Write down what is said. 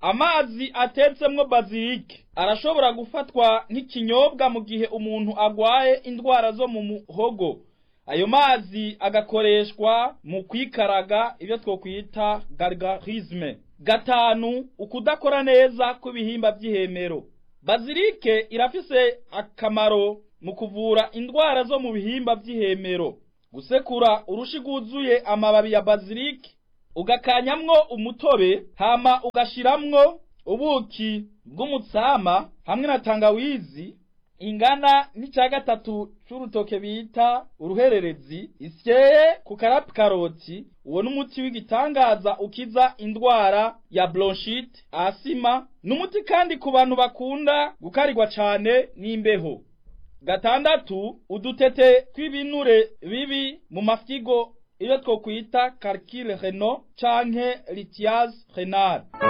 amazi atetsemwo bazilike arashobora gufatwa nk'ikinyobwa mu gihe umuntu agwaye indwara zo mu muhogo ayo mazi agakoreshwa mu kwikaraga ibyo twokwita gargarisme gatanu ukudakora neza kw'ibihimba by'ihemero bazilike irafise akamaro mu kuvura indwara zo mu bihimba by'ihemero gusekura urushi rwuzuye amababi ya bazilike ugakanyamwo umutobe hama ugashiramwo ubuki bw'umutsama hamwe na tangawizi ingana n'icya gatatu c'urutoke bita uruhererezi isyeye ku karapi karoti uwo n'umuti w'igitangaza ukiza indwara ya bronchite asima n'umuti kandi ku bantu bakunda gukarirwa cane n'imbeho gatandatu udutete tw'ibinure bibi mu mafyigo iyo twokwita calcul renal canke lithiase renal